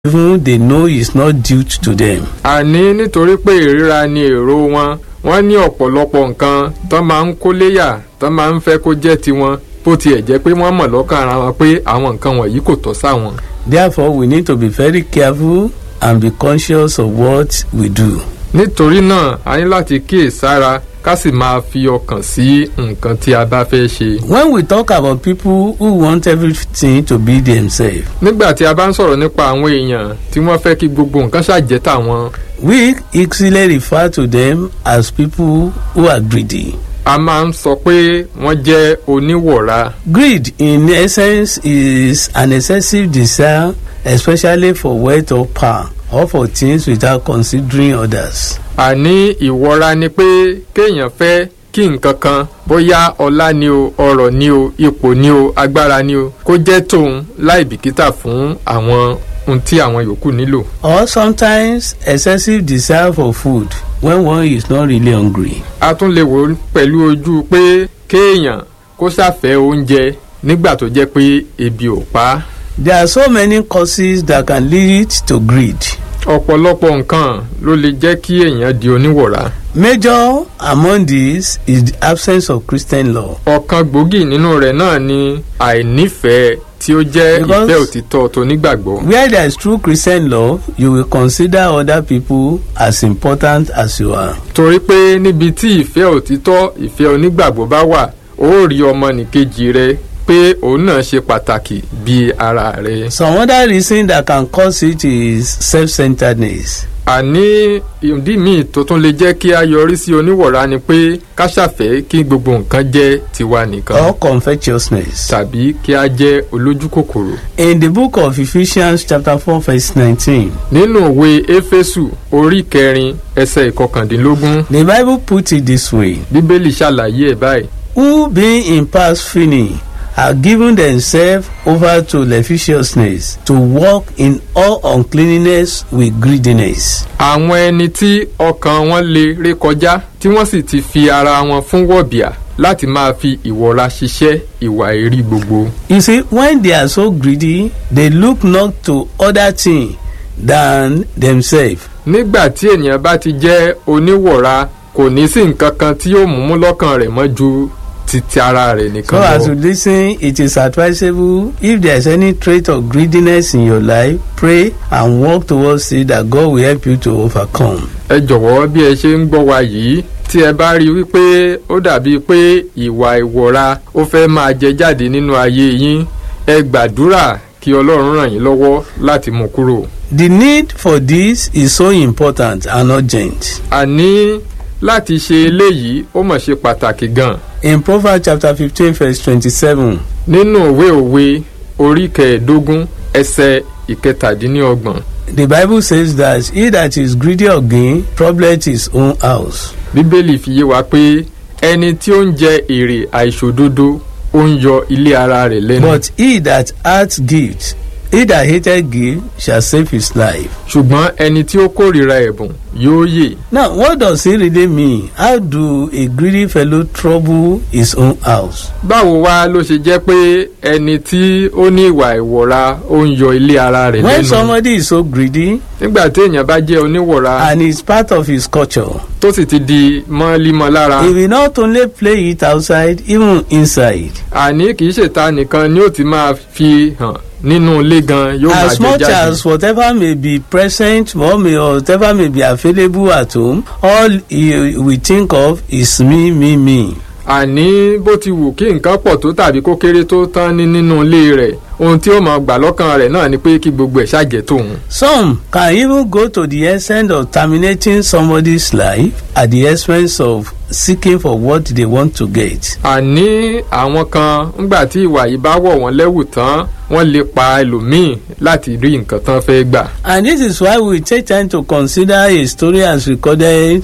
even they know is not due to them. àní nítorí pé ìríra ni èrò wọn wọ́n ní ọ̀pọ̀lọpọ̀ nǹkan tó máa ń kó léyà tó máa ń fẹ́ kó jẹ́ tiwọn bó tiẹ̀ jẹ́ pé wọ́n mọ̀ lọ́kàn ara wọn pé àwọn nǹkan wọ̀nyí kò tọ́ sáwọn. Therefore, we need to be very careful and be conscious of what we do. nítorí náà a ní láti kíyèsára ká sì máa fi ọkàn sí nǹkan tí a bá fẹ́ ṣe. When we talk about people who want everything to be themselves, nígbà tí a bá ń sọ̀rọ̀ nípa àwọn èèyàn tí wọ́n fẹ́ kí gbogbo nǹkan ṣàjẹ́ tàwọn we easily refer to them as people who are greedy. a máa ń sọ pé wọ́n jẹ́ oníwọ̀ra. Greed, in essence, is an excessive desire, especially for wealth or power, or for things without considering others. àní ìwọra ni pé kéèyàn fẹ́ kí nǹkan kan bóyá ọlá ni o ọrọ̀ ni o ipò ni o agbára ni o kó jẹ́ tòun láì bìkítà fún àwọn ohun tí àwọn yòókù nílò. Or sometimes excessive desire for food when one is not really hungry. a tún lè wò ó pẹ̀lú ojú pé kéèyàn kó ṣàfẹ́ oúnjẹ nígbà tó jẹ́ pé ebi ò pa á. There are so many causes that can lead to greed. ọ̀pọ̀lọpọ̀ nǹkan ló lè jẹ́ kí èèyàn di oníwọ̀ra. Major among these is the absence of Christian law. ọ̀kan gbòógì nínú rẹ̀ náà ni àìnífẹ̀ẹ́ tí ó jẹ́ Because- ìfẹ́ òtítọ́ tó nígbàgbọ́. Where there is true Christian love, you will consider other people as important as you are. torí pé níbi tí ìfẹ́ òtítọ́ ìfẹ́ onígbàgbọ́ bá wà ó rí ọmọnìkejì rẹ pé òun náà ṣe pàtàkì bíi ara rẹ. Some other reason that can cause it is self-centeredness. àní ìdí míì tó tún lè jẹ́ kí a yọrí sí oníwọ̀ra ni pé ká ṣàfẹ́ kí gbogbo nǹkan jẹ́ tiwa nìkan or covetousness. tàbí kí a jẹ́ olójú kòkòrò. In the book of Ephesians chapter 4 verse 19, nínú ìwé éfésù orí kẹrin ẹsẹ̀ ìkọkàndínlógún the Bible puts it this way. bíbélì ṣàlàyé ẹ̀ báyìí. Who being in past feeling are given themselves over to lasciviousness to walk in all uncleanness with greediness. àwọn ẹni tí ọkàn wọn lè ré kọjá tí wọ́n sì ti fi ara wọn fún wọ̀bìà láti máa fi ìwọra ṣiṣẹ́ ìwà èrí gbogbo. You see, when they are so greedy, they look not to other things than themselves. nígbà tí ènìyàn bá ti jẹ́ oníwọ̀ra kò ní sí nǹkan kan tí yóò mú mú lọ́kàn rẹ̀ mọ́ ju titi ara rẹ̀ So nìkan as you lọ. listen, it is advisable if there is any trait of greediness in your life, pray and work towards it that God will help you to overcome. ẹ jọ̀wọ́ bí ẹ ṣe ń gbọ́ wa yìí tí ẹ bá rí i wípé ó dàbí pé ìwà ìwọra ó fẹ́ máa jẹ jáde nínú ayé yín ẹ gbàdúrà kí ọlọ́run ràn yín lọ́wọ́ láti mú kúrò. The need for this is so important and urgent. àní láti ṣe eléyìí ó mọ̀ ṣe pàtàkì gan. In Proverbs chapter 15 verse 27, nínú òwe òwe orí kẹẹ̀ẹ́dógún ẹsẹ̀ ìkẹtàdínlọ́gbọ̀n the Bible says that he that is greedy of gain troubleth his own house. bíbélì fi yé wa pé ẹni tí ó ń jẹ èrè àìṣòdodo ó ń yọ ilé ara rẹ̀ lẹ́nu. But he that hath gift, he that hated gift shall save his life. ṣùgbọ́n ẹni tí ó kórìíra ẹ̀bùn yóò yè. Now, what does it really mean? How do a greedy fellow trouble his own house? báwo wá ló ṣe jẹ́ pé ẹni tí ó ní ìwà ìwọ̀ra ó ń yọ ilé ara rẹ̀ When lẹ́nu. somebody is so greedy nígbà tí èèyàn bá jẹ́ oníwọ̀ra and it's part of his culture, tó sì ti di mọ́límọ́ lára. he will not only play it outside, even inside. àní kì í ṣèta nìkan ni ó ti máa fi hàn nínú ilé gan yóò máa As jẹ much jáde. as whatever may be present or may whatever may be available at home, all he will think of is me, me, me. àní bó ti wù kí nǹkan pọ̀ tó tàbí kó kéré tó tán ní nínú ilé rẹ̀ ohun tí ó máa gbà lọ́kàn rẹ̀ náà ni pé kí gbogbo ẹ̀ ṣàjẹ́ tòun. Some can even go to the extent of terminating somebody's life at the expense of seeking for what they want to get. àní àwọn kan ńgbà tí ìwà yìí bá wọ̀ wọ́n lẹ́wù tán wọ́n lè pa ẹlòmíì láti rí nǹkan tán fẹ́ gbà. And this is why we take time to consider a story as recorded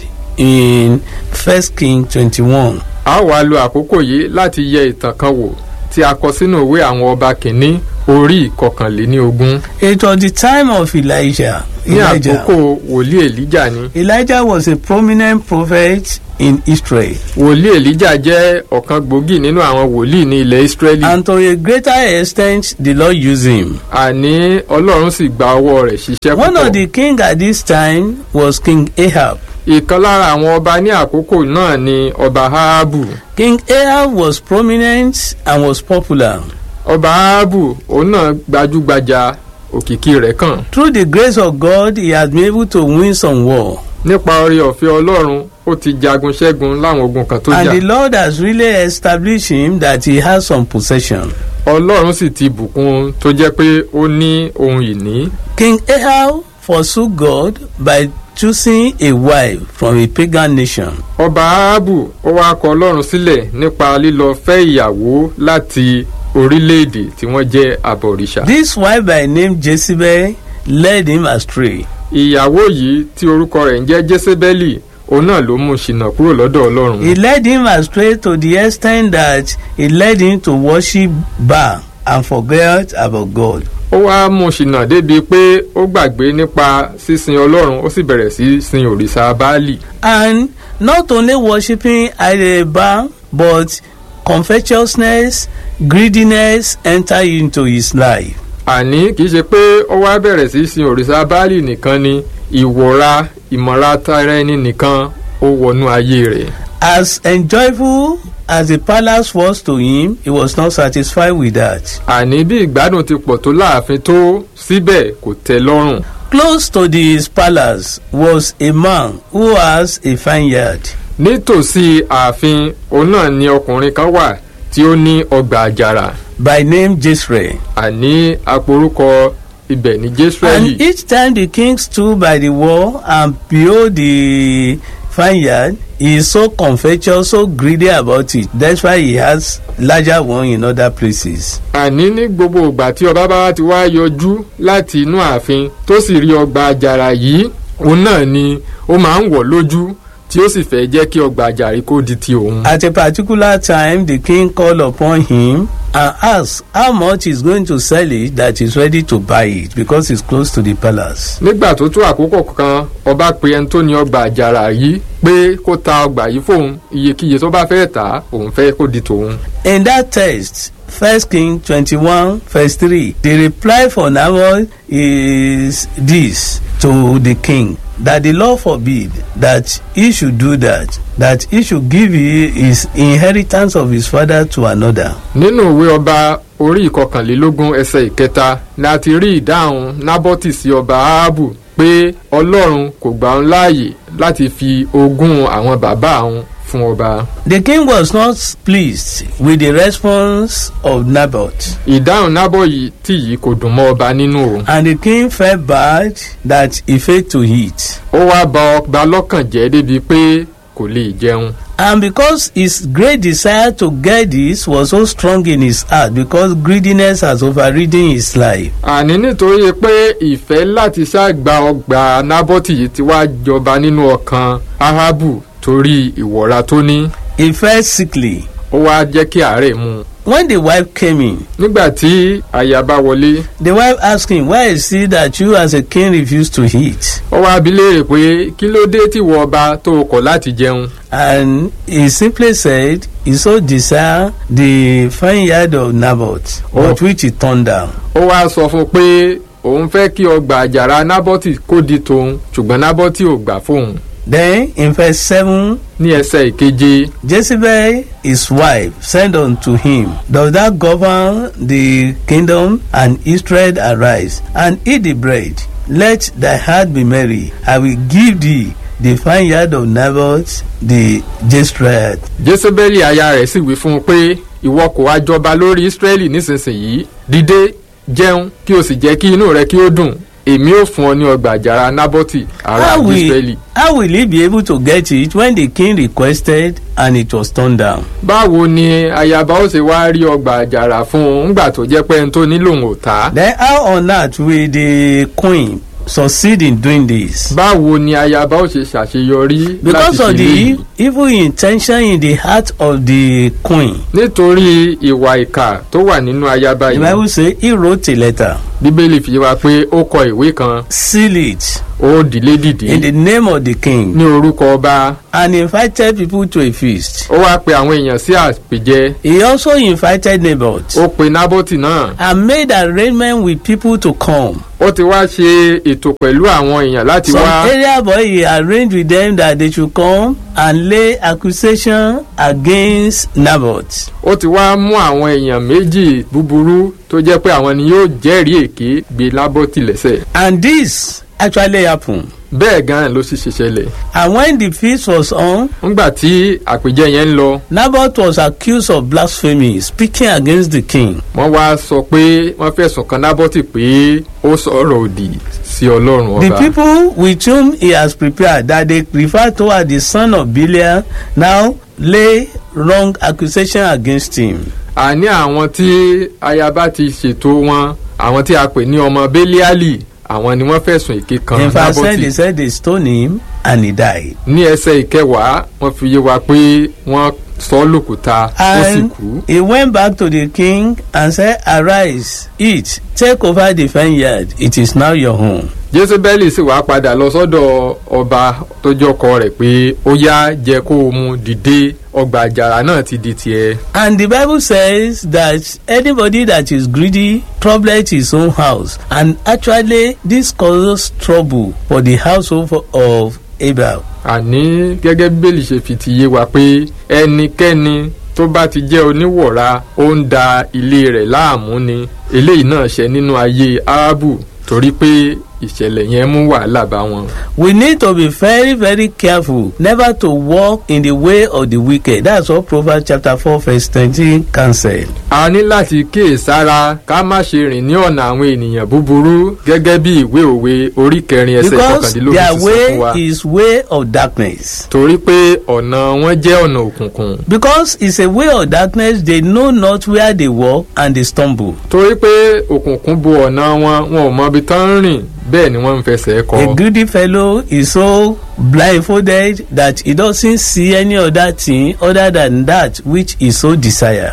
in First King twenty-one. a ó wá lo àkókò yìí láti yẹ ìtàn kan wò tí a kọ sínú ìwé àwọn ọba kìíní orí ìkọkànléníogún It was the time of Elijah. ní Elijah. àkókò wòlíì èlíjà ni Elijah was a prominent prophet in Israel. wòlíì èlíjà jẹ́ ọ̀kan gbòógì nínú àwọn wòlíì ní ilẹ̀ ísírẹ́lì And to a greater extent, the Lord used him. àní ọlọ́run sì gba ọwọ́ rẹ̀ ṣiṣẹ́ One of púpọ̀ the king at this time was King Ahab. ìkan lára àwọn ọba ní àkókò náà ni ọba ahabu King Ahab was prominent and was popular. ọba ahabu òun náà gbajúgbajà òkìkí rẹ̀ kàn Through the grace of God, he had been able to win some war. nípa oore ọ̀fẹ́ ọlọ́run ó ti jagun ṣẹ́gun láwọn ogun kan tó And jà the Lord has really established him that he has some possession. ọlọ́run sì ti bùkún un tó jẹ́ pé ó ní ohun ìní King Ahab forsook God by choosing a wife from a pagan nation. ọba ahabu ó wá kọ ọlọ́run sílẹ̀ nípa lílọ fẹ́ ìyàwó láti orílẹ̀-èdè tí wọ́n jẹ́ abọ̀rìṣà. This wife by name Jezebel led him astray. ìyàwó yìí tí orúkọ rẹ̀ ń jẹ́ jésébélì òun náà ló mú un ṣìnà kúrò lọ́dọ̀ He ọlọ́run. led him astray to the extent that he led him to worship Baal and forget about God. ó wá mú un ṣìnà débi pé ó gbàgbé nípa sísin ọlọ́run ó sì bẹ̀rẹ̀ sí sin òrìṣà báálì. And not only worshiping idol Baal, but covetousness, greediness enter into his life. àní kì í ṣe pé ó wá bẹ̀rẹ̀ sí sin òrìṣà báálì nìkan ni ìwọra ìmọ̀ra tara ẹni nìkan ó wọnú ayé rẹ̀. As enjoyable as the palace was to him, he was not satisfied with that. àní bí ìgbádùn ti pọ̀ tó láàfin tó síbẹ̀ kò tẹ́ lọ́rùn. Close to this palace was a man who has a vineyard. nítòsí ààfin òun náà ni ọkùnrin kan wà tí ó ní ọgbà àjàrà by name Jezreel. àní aporúkọ ibẹ̀ ní And jésùrẹ́lì. each time the king stood by the wall and behold the vineyard, he is so covetous, so greedy about it. That's why he has larger one in other places. àní ní gbogbo ìgbà tí ọba bá ti wá yọjú láti inú ààfin tó sì rí ọgbà àjàrà yìí òun náà ni ó máa ń wọ̀ lójú tí ó sì fẹ́ jẹ́ kí ọgbà àjàrí kó di ti òun. At a particular time, the king called upon him and asked how much he's going to sell it that he's ready to buy it because it's close to the palace. nígbà tó tó àkókò kan ọba pe ẹni tó ní ọgbà àjàrà yìí pé kó ta ọgbà yìí fóun iyekíye tó bá fẹ́ tà á òun fẹ́ kó di tòun. In that text, First King 21, verse 3, the reply for Nabal is this to the king that the law forbid that he should do that, that he should give he- his inheritance of his father to another. nínú ìwé ọba orí ìkọkànlélógún ẹsẹ̀ ìkẹta ni a ti rí ìdáhùn nábọ́tì sí ọba ahabu pé ọlọ́run kò gbà ń láàyè láti fi ogún àwọn bàbá òun fún ọba. The king was not pleased with the response of Naboth, ìdáhùn nábọ̀ yìí tí yìí kò dùn mọ́ ọba nínú o. and the king felt bad that he failed to eat. ó wá bà ọba lọ́kàn jẹ́ débi pé kò lè jẹun. And because his great desire to get this was so strong in his heart, because greediness has overridden his life, àní nítorí pé ìfẹ́ láti ṣàgbà ọgbà nábọ́tì yìí ti wá jọba nínú ọkàn ahabu torí ìwọ̀ra tó ní he felt sickly. ó wá jẹ́ kí àárẹ̀ mú un. When the wife came in, nígbà tí aya bá wọlé the wife asked him, Why is it that you as a king refuse to eat? ó wá bi léèrè pé kí ló dé tí wọ ọba tó o kọ̀ láti jẹun. And he simply said, He so desired the vineyard of Naboth, but Oh. which he turned down. ó wá sọ fún un pé òun fẹ́ kí ọgbà àjàrà nábọ́tì kó di tòun ṣùgbọ́n nábọ́tì ò gbà fóun. Then in verse 7, ní ẹsẹ̀ ìkeje Jezebel, his wife, said unto him, Does thou govern the kingdom? And Israel arise, and eat the bread. Let thy heart be merry. I will give thee the vineyard of Naboth the Jezreel. jésébélì aya rẹ̀ sì wí fún un pé ìwọ kò wá jọba lórí ísírẹ́lì nísinsìnyí dìde jẹun kí o sì jẹ́ kí inú rẹ kí ó dùn èmi ò fún ọ ní ọgbà àjàrà nábọ́tì ará How ísírẹ́lì. will, how will he be able to get it when the king requested and it was turned down? báwo ni ayaba ó ṣe wá rí ọgbà àjàrà fún un ńgbà tó jẹ́ pé ẹni tó nílò òun ò ta. Then how on earth will the queen succeed in doing this? báwo ni ayaba ó ṣe ṣàṣeyọrí Because láti of ṣe the léyìí evil intention in the heart of the queen. nítorí ìwà ìkà tó wà nínú ayaba The yìí Bible say he wrote a letter, bíbélì fi yé wa pé ó kọ ìwé kan seal it ó dìlé dìdí in the name of the king, ní orúkọ ọba and invited people to a feast. ó wá pe àwọn èèyàn sí àpèjẹ He also invited neighbors ó pe nábọ́tì náà and made arrangement with people to come. ó ti wá ṣe ètò pẹ̀lú àwọn èèyàn láti Some wá area boy he arranged with them that they should come and lay accusation against Naboth. ó ti wá mú àwọn èèyàn méjì búburú tó jẹ́ pé àwọn ni yóò jẹ́rìí èké gbé lábọ́tì lẹ́sẹ̀ And this actually happened. bẹ́ẹ̀ gan-an ló sì ṣe ṣẹlẹ̀ And when the feast was on, nígbà tí àpèjẹ yẹn ń lọ Naboth was accused of blasphemy, speaking against the king. wọ́n wá sọ pé wọ́n fẹ̀sùn kan nábọ́tì pé ó sọ̀rọ̀ òdì sí ọlọ́run The ọba people with whom he has prepared that they refer to as the son of Belial now lay wrong accusation against him. àní àwọn tí ayaba ti ṣètò wọn àwọn tí a pè ní ọmọ bẹ́líálì àwọn ni wọ́n fẹ̀sùn èké kan In verse 10, nábọ́tì they said they stoned him and he died. ní ẹsẹ̀ ìkẹwàá wọ́n fi yé wa pé wọ́n sọ ọ́ lòkúta ó sì And kú. he went back to the king and said, Arise, eat, take over the vineyard, it is now your home. jésùbẹ́lì sì wá padà lọ sọ́dọ̀ ọba tó jọkọ rẹ̀ pé ó yá jẹ́ kó o mu dìde ọgbà àjàrà náà ti di tiẹ̀. And the Bible says that anybody that is greedy troubleth his own house. And actually, this causes trouble for the household of Abel. àní gẹ́gẹ́ bí bẹ́lì ṣe fi ti yé wa pé ẹnikẹ́ni tó bá ti jẹ́ oníwọ̀ra ó ń da ilé rẹ̀ láàmú ni eléyìí náà ṣe nínú ayé árábù torí pé ìṣẹ̀lẹ̀ yẹn mú wàhálà bá wọn. We need to be very, very careful never to walk in the way of the wicked. That's what Proverbs chapter 4, verse 20 can say. a ní láti kíyèsára ká má ṣe rìn ní ọ̀nà àwọn ènìyàn búburú gẹ́gẹ́ bí ìwé òwe orí kẹrin ẹsẹ̀ Because kọkàndínlógún their ti sọ fún wa. way is way of darkness. torí pé ọ̀nà wọn jẹ́ ọ̀nà òkùnkùn. Because it's a way of darkness, they know not where they walk and they stumble. torí pé òkùnkùn bo ọ̀nà wọn wọn ò mọ ibi tán ń rìn bẹ́ẹ̀ ni wọ́n ń fẹsẹ̀ A kọ. greedy fellow is so blindfolded that he doesn't see any other thing other than that which he so desire.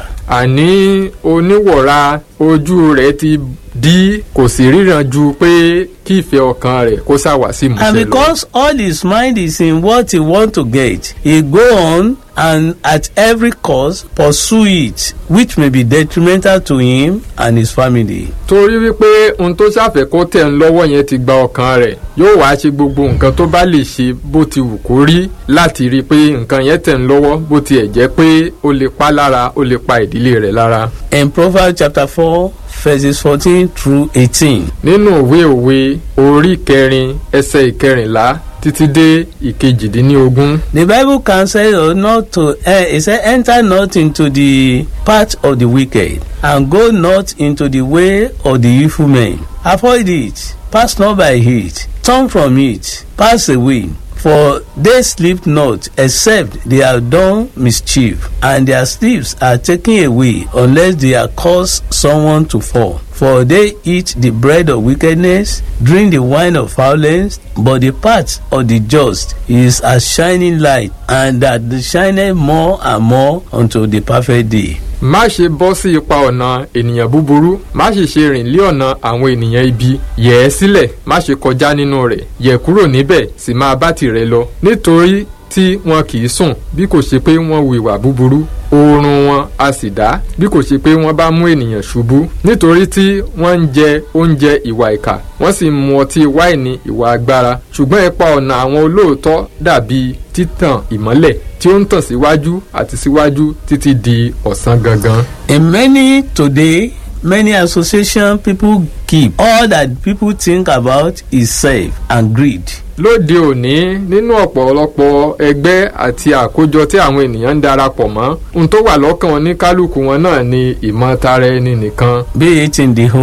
àní oníwọ̀ra ojú rẹ̀ ti dí kò sì ríran ju pé kí ìfẹ́ ọkàn rẹ̀ kó ṣàwá sí And ìmúṣẹ lọ. because all his mind is in what he want to get, he go on and at every cost pursue it, which may be detrimental to him and his family. torí wípé ohun tó ṣàfẹ́ kó tẹ̀ ń lọ́wọ́ yẹn ti gba ọkàn rẹ̀ yóò wá ṣe gbogbo nǹkan tó bá lè ṣe bó ti wù kó rí láti rí i pé nǹkan yẹn tẹ̀ ń lọ́wọ́ bó tiẹ̀ jẹ́ pé ó lè pa lára ó lè pa ìdílé rẹ̀ lára. In Proverbs chapter 4, verses 14 through 18. nínú òwe òwe orí kẹrin ẹsẹ̀ ìkẹrìnlá títí dé ìkejìdínlógún The Bible counsels us not to, uh, it said, enter not into the path of the wicked, and go not into the way of the evil men. Avoid it, pass not by it, turn from it, pass away. For they sleep not, except they have done mischief, and their sleeps are taken away, unless they have caused someone to fall. For they eat the bread of wickedness, drink the wine of violence, but the path of the just is as shining light, and that shineth more and more unto the perfect day. má ṣe bọ́ sí ipa ọ̀nà ènìyàn búburú má sì ṣe rìn lé ọ̀nà àwọn ènìyàn ibi yẹ̀ ẹ́ sílẹ̀ má ṣe kọjá nínú rẹ̀ yẹ̀ kúrò níbẹ̀ sì máa bá tirẹ̀ lọ nítorí tí wọn kì í sùn bí kò ṣe pé wọ́n hu ìwà búburú oorun wọn a sì dá bí kò ṣe pé wọ́n bá mú ènìyàn ṣubú nítorí tí wọ́n ń jẹ oúnjẹ ìwà ìkà wọ́n sì ń mu ọtí wáìnì ìwà agbára ṣùgbọ́n ipa ọ̀nà àwọn olóòótọ́ dàbí títàn ìmọ́lẹ̀ tí ó ń tàn síwájú àti síwájú títí di ọ̀sán gangan. In many today, many association people keep all that people think about is self and greed. lóde òní nínú ọ̀pọ̀lọpọ̀ ẹgbẹ́ àti àkójọ tí àwọn ènìyàn ń darapọ̀ mọ́ ohun tó wà lọ́kàn wọn ní kálukú wọn náà ni ìmọ̀ tara ẹni nìkan Be it in the home,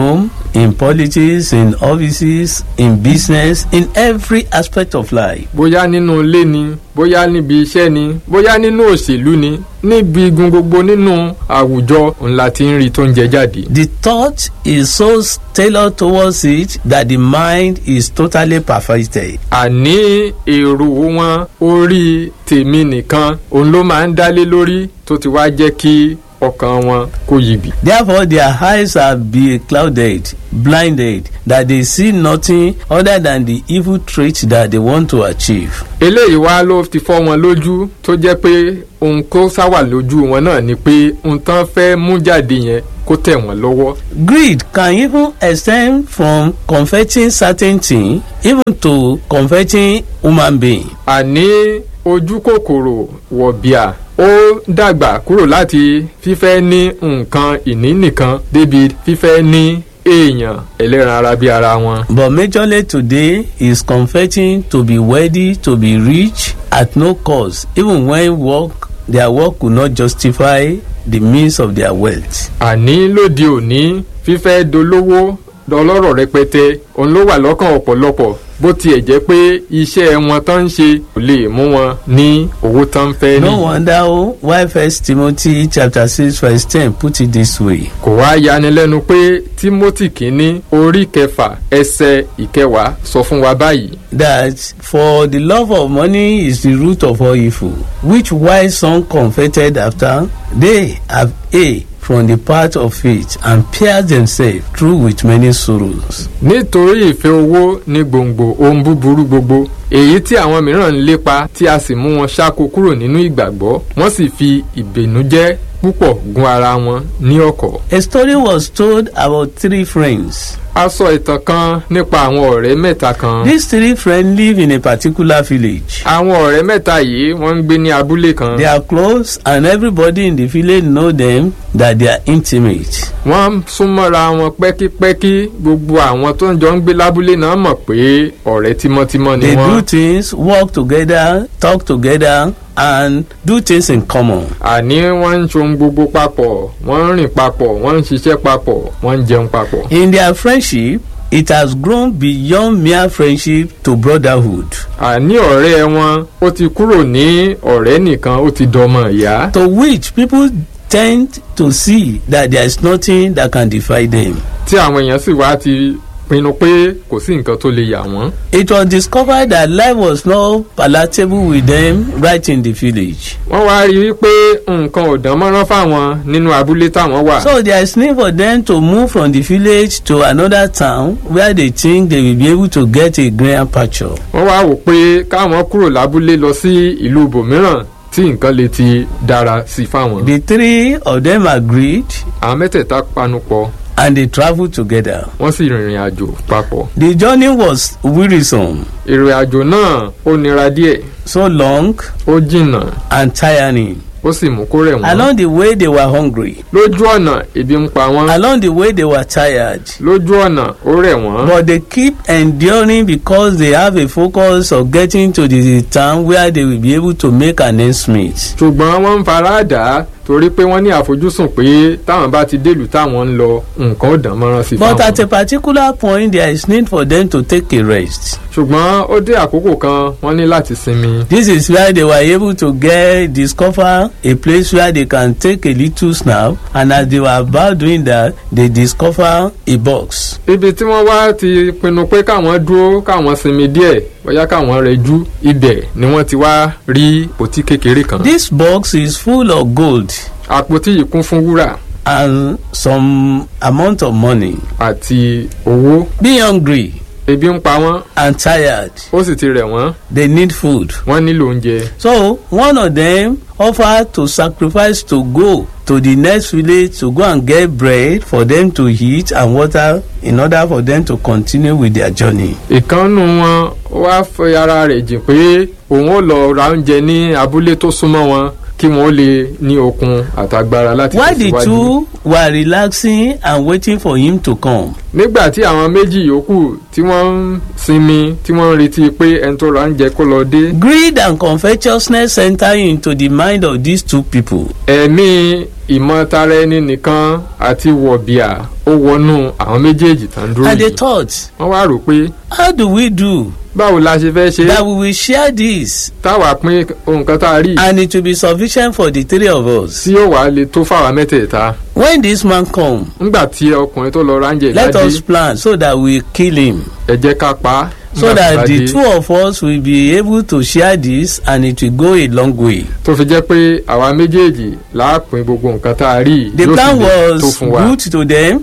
in politics, in offices, in business, in every aspect of life. bóyá nínú ilé ni bóyá níbi iṣẹ́ ni bóyá nínú òṣèlú ni níbi igun gbogbo nínú àwùjọ ńlá tí ń rí tó ń jẹ jáde. The thought is so tailored towards it that the mind is totally perfected. àní èrò wọn orí tèmi nìkan òun ló máa ń dálé lórí tó ti wá jẹ́ kí ọkàn wọn kó yibì. Therefore, their eyes are be clouded, blinded, that they see nothing other than the evil traits that they want to achieve. eléyìí wá ló ti fọ́ wọn lójú tó jẹ́ pé ohun kó sáwà lójú wọn náà ni pé ohun tán fẹ́ mú jáde yẹn kó tẹ̀ wọ́n lọ́wọ́. Greed can even extend from confessing certain things even to confessing human being. àní ojú kòkòrò wọ̀bìà ó dàgbà kúrò láti fífẹ́ ní nǹkan ìní nìkan débi fífẹ́ ní èèyàn ẹlẹ́ran ara bí ara wọn. But majorly today is confessing to be wealthy, to be rich at no cost, even when work their work could not justify the means of their wealth. àní lóde òní fífẹ́ dolówó dọlọ́rọ̀ rẹpẹtẹ òun ló wà lọ́kàn ọ̀pọ̀lọpọ̀ bó tiẹ̀ jẹ́ pé iṣẹ́ wọn tán ń ṣe kò lè mú wọn ní owó tán ń fẹ́ ní. No wonder oh, why First Timothy chapter six verse ten put it this way. kò wá yanilẹ́nu pé timothy kínní orí kẹfà ẹsẹ̀ ìkẹwàá sọ fún wa báyìí. that for the love of money is the root of all evil, which wise son coveted after, they have a from the path of faith and pierced themselves through with many sorrows. nítorí ìfẹ́ owó ní gbòǹgbò ohun búburú gbogbo èyí tí àwọn mìíràn ń lépa tí a sì mú wọn ṣáko kúrò nínú ìgbàgbọ́ wọ́n sì fi ìbẹ̀nújẹ́ púpọ̀ gún ara wọn ní ọ̀kọ̀. A story was told about three friends. a sọ ìtàn kan nípa àwọn ọ̀rẹ́ mẹ́ta kan. These three friends live in a particular village. àwọn ọ̀rẹ́ mẹ́ta yìí wọ́n ń gbé ní abúlé kan. They are close and everybody in the village know them that they are intimate. wọ́n súnmọ́ra wọn pẹ́kípẹ́kí gbogbo àwọn tó ń jọ ń gbé lábúlé náà mọ̀ pé ọ̀rẹ́ tímọ́tímọ́ ni They do wọ́n. things, work together, talk together and do things in common. àní wọ́n ń ṣohun gbogbo papọ̀ wọ́n ń rìn papọ̀ wọ́n ń ṣiṣẹ́ papọ̀ wọ́n ń jẹun papọ̀. In their friendship, it has grown beyond mere friendship to brotherhood, àní ọ̀rẹ́ wọn ó ti kúrò ní ọ̀rẹ́ nìkan ó ti dọmọ ìyá. to which people tend to see that there is nothing that can divide them. tí àwọn èèyàn sì wá ti pinnu pé kò sí nǹkan tó lè yà wọ́n. It was discovered that life was not palatable with them right in the village. wọ́n wá rí i pé nǹkan ò dán mọ́rán fáwọn nínú abúlé táwọn wà. So there is need for them to move from the village to another town where they think they will be able to get a greener pasture. wọ́n wá wò pé káwọn kúrò lábúlé lọ sí ìlú ibòmíràn tí nǹkan lè ti dára sí fáwọn. The three of them agreed àwọn mẹ́tẹ̀ẹ̀ta panupọ̀ and they traveled together. wọ́n sì rìnrìn àjò papọ̀. The journey was wearisome, ìrìn àjò náà ó nira díẹ̀ so long ó jìnnà and tiring. ó sì mú kó rẹ̀ wọ́n. Along the way, they were hungry. lójú ọ̀nà ebi ń pa wọ́n. Along the way, they were tired. lójú ọ̀nà ó rẹ̀ wọ́n. But they keep enduring because they have a focus of getting to the town where they will be able to make an ends meet. ṣùgbọ́n wọ́n ń fara dà á torí pé wọ́n ní àfojúsùn pé táwọn bá ti délùú táwọn ń lọ nǹkan ó dán mọ́rán sí But at fáwọn. a particular point, there is need for them to take a rest. ṣùgbọ́n ó dé àkókò kan wọ́n ní láti sinmi. This is where they were able to get discover a place where they can take a little snap, and as they were about doing that, they discover a box. ibi tí wọ́n wá ti pinnu pé káwọn dúró káwọn sinmi díẹ̀ bóyá káwọn rẹjú ibẹ̀ ni wọ́n ti wá rí pòtí kékeré kan. This box is full of gold àpótí yìí kún fún wúrà and some amount of money. àti owó. Be hungry ebi ń pa wọ́n and tired. ó sì ti rẹ̀ wọ́n They need food. wọ́n nílò oúnjẹ. So one of them offered to sacrifice to go to the next village to go and get bread for them to eat and water in order for them to continue with their journey. ìkànnù wọn wá fẹ́ ara rẹ̀ jìn pé òun ó lọ ra oúnjẹ ní abúlé tó súnmọ́ wọn kí wọ́n lè ní okun àtagbára láti While the tẹ̀síwájú. two were relaxing and waiting for him to come, nígbà tí àwọn méjì yòókù tí wọ́n ń sinmi tí wọ́n ń retí pé ẹni tó ra ń jẹ kó lọ dé. greed and covetousness enter into the mind of these two people. ẹ̀mí ìmọ̀tara ẹni nìkan àti wọ̀bìà ó wọnú àwọn méjèèjì tán dúró And they yìí. thought, wọ́n wá rò pé how do we do báwo la ṣe fẹ́ ṣe that we will share this táwa pín ohun kan tá a rí and it will be sufficient for the three of us? tí yóò wá lè tó fáwa mẹ́tẹ̀ẹ̀ta. When this man come, nígbà tí ọkùnrin tó lọ ránjẹ let ìbádé us plan so that we kill him. ẹ jẹ́ ká pa á. so Nígbà that tó bá the dé, two of us will be able to share this and it will go a long way. tó fi jẹ́ pé àwa méjèèjì láàpín gbogbo nǹkan tá a rí The yóò plan sì lè tó was fún wa. good to them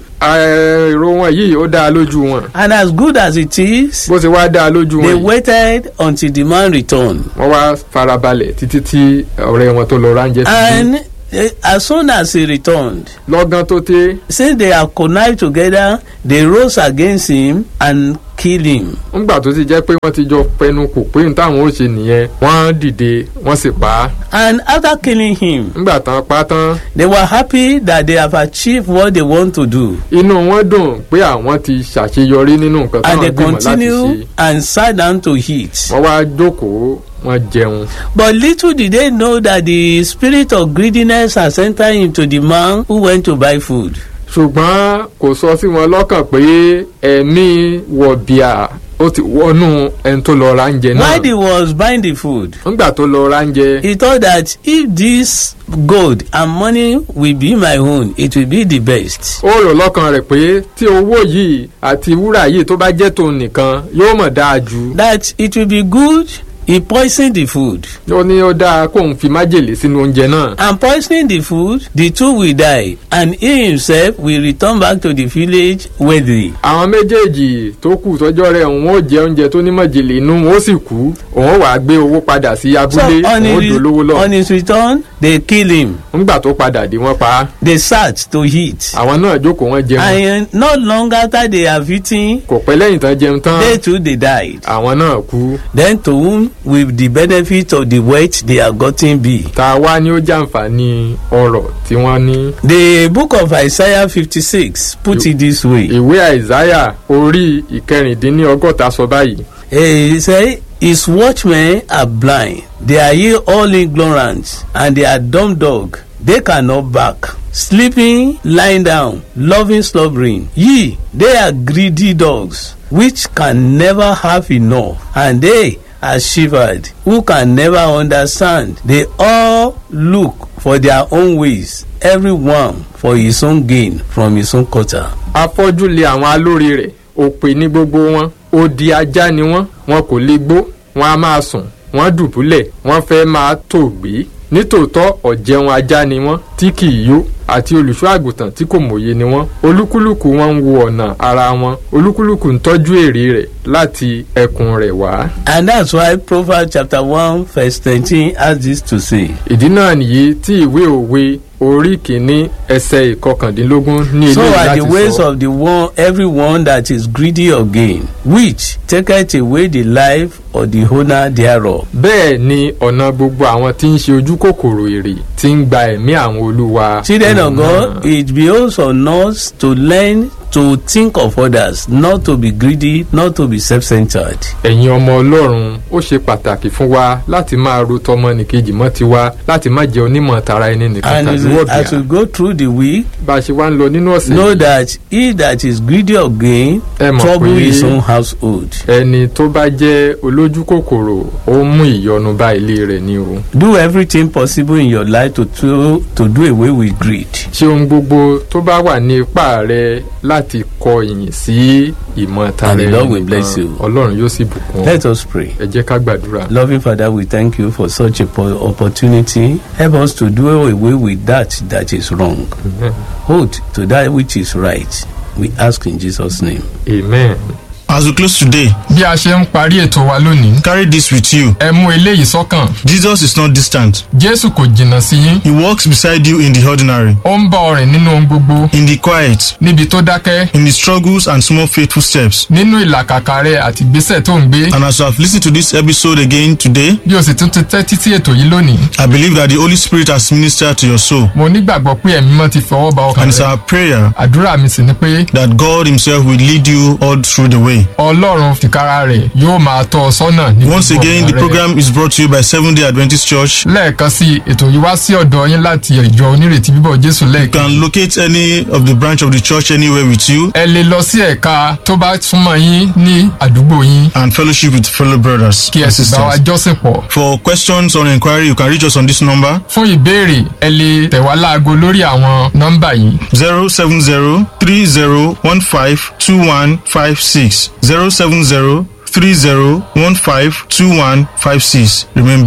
èrò wọn yìí ó dáa lójú wọn and as good as it is, bó ṣe wá dáa lójú they wọn yìí waited until the man returned. wọ́n wá farabalẹ̀ títí tí ọ̀rẹ́ wọn tó lọ ránjẹ fi dé. And eh, as soon as he returned, lọ́gán tó té since they are connived together, they rose against him and killed him. ńgbà tó ti jẹ́ pé wọ́n ti jọ pẹnu kò pé ní táwọn ó ṣe nìyẹn wọ́n dìde wọ́n sì pa á And after killing him, ńgbà tán pa á tán they were happy that they have achieved what they want to do. inú wọn dùn pé àwọn ti ṣàṣeyọrí nínú nǹkan And táwọn they gbìmọ̀ láti ṣe continue and sat down to eat. wọ́n wá jókòó wọ́n jẹun But little did they know that the spirit of greediness has entered into the man who went to buy food. ṣùgbọ́n kò sọ sí wọn lọ́kàn pé ẹ̀mí wọ̀bìà ó ti wọnú ẹni tó lọ ra oúnjẹ náà While he was buying the food, nígbà tó lọ ra oúnjẹ he thought that if this gold and money will be my own, it will be the best. ó rò lọ́kàn rẹ̀ pé tí owó yìí àti wúrà yìí tó bá jẹ́ tòun nìkan yóò mọ̀ dáa jù That it will be good. He poisoned the food. ó ní ó dáa kóun fi májèlé sínú oúnjẹ náà And poisoning the food, the two will die, and he himself will return back to the village wealthy. àwọn méjèèjì tó kù tọ́jọ́ rẹ̀ òun ó jẹ oúnjẹ tó ní májèlé inú wọn ó sì kú òun wàá gbé owó padà sí So abúlé on òun ó his, dolówó lọ on his return, they kill him. nígbà tó padà dé wọ́n pa á They sat to eat. àwọn náà jókòó wọ́n jẹun And not long after they have eaten, kò pẹ́ lẹ́yìn tán jẹun tán they too they died. àwọn náà kú Then to whom will the benefit of the wealth they have gotten be? tá a wá ní ó jàǹfààní ọrọ̀ tí wọ́n ní. The book of Isaiah 56 put it this way. ìwé àìsáyà orí ìkẹrìndínlọ́gọ́ta sọ báyìí He say, His watchmen are blind, they are ye all ignorant, and they are dumb dog. They cannot bark. Sleeping, lying down, loving, slumbering. Ye, they are greedy dogs, which can never have enough, and they are shivered, who can never understand. They all look for their own ways, every one for his own gain from his own quarter. afọ́jú lé àwọn alóore rẹ̀ òpè ní gbogbo wọn odi ajá ni wọ́n wọn kò lè gbó wọn a máa sùn wọ́n dùbúlẹ̀ wọ́n fẹ́ máa tòògbé nítòótọ́ ọ̀jẹun ajá ni wọ́n tí kì í yó àti olùṣọ́ àgùntàn tí kò mòye ni wọ́n olúkúlùkù wọn ń wo ọ̀nà ara wọn olúkúlùkù ń tọ́jú èrè rẹ̀ láti ẹkùn rẹ̀ wá. And that's why Proverbs chapter 1 verse 19 has this to say. ìdí náà nìyí tí ìwé òwe orí kìíní ẹsẹ̀ ìkọkàndínlógún ní So eléyìí are láti the ways sọ. of the one everyone that is greedy of gain, which taketh away the life of the owner thereof. bẹ́ẹ̀ ni ọ̀nà gbogbo àwọn tí ń ṣe ojú kòkòrò èrè tí ń gba ẹ̀mí àwọn olúwa. Children of òun God, náà. it behoves on us to learn to think of others, not to be greedy, not to be self-centered. ẹ̀yin ọmọ ọlọ́run ó ṣe pàtàkì fún wa láti máa ro tọmọnìkejì mọ́ tiwa láti má jẹ́ onímọ̀ tara ẹni nìkan And tàbí as we, as we wọ̀bìà. go through the week, bá a ṣe wá ń lọ nínú ọ̀sẹ̀ know yìí that he that is greedy of gain ẹ mọ̀ trouble pé his own household. ẹni tó bá jẹ́ olójú kòkòrò ó mú ìyọnu bá ilé rẹ̀ ni o. Do everything possible in your life to, to, to do away with greed. ṣé ohun gbogbo tó bá wà ní ipá rẹ láti kọ ìyìn sí ìmọ̀ tara And the ẹni Lord will bless nìkan you. ọlọ́run yóò sì bùkún ọ. Let us pray. ẹ jẹ́ ká gbàdúrà. Loving Father, we thank you for such a po- opportunity. Help us to do away with that that is wrong. Amen. Hold to that which is right. We ask in Jesus' name. amen. As we close today, bí a ṣe ń parí ètò wa lónìí carry this with you. ẹ mú eléyìí sọ́kàn Jesus is not distant. jésù kò jìnnà sí yín He walks beside you in the ordinary, ó ń bá ọ rìn nínú ohun gbogbo in the quiet, níbi tó dákẹ́ in the struggles and small faithful steps. nínú ìlàkàkà rẹ àti ìgbésẹ̀ tó ń gbé And as you have listened to this episode again today, bí o sì tún ti tẹ́tí sí ètò yìí lónìí I believe that the Holy Spirit has ministered to your soul. mo nígbàgbọ́ pé ẹ̀mí mọ́ ti fọwọ́ ba ọkàn And it's rẹ our prayer àdúrà mi sì ni pé that God Himself will lead you all through the way. ọlọ́run tìkára rẹ̀ yóò máa tọ́ ọ sọ́nà ní Once gbogbo again, ọ̀nà the rẹ. program is brought to you by Seventh day Adventist Church. lẹ́ẹ̀kan sí ètò yìí wá sí ọ̀dọ̀ yín láti ìjọ onírètí bíbọ̀ jésù You lẹ́ẹ̀kan can locate any of the branch of the church anywhere with you ẹ lè lọ sí ẹ̀ka tó bá súnmọ́ yín ní àdúgbò yín and fellowship with fellow brothers kí ẹ and sì bá wa sisters. jọ́sìn pọ̀ For questions or inquiry, you can reach us on this number fún ìbéèrè ẹ lè tẹ̀ wá láago lórí àwọn nọ́mbà yìí 070 3015 2156. 070 3015 2156. Remember,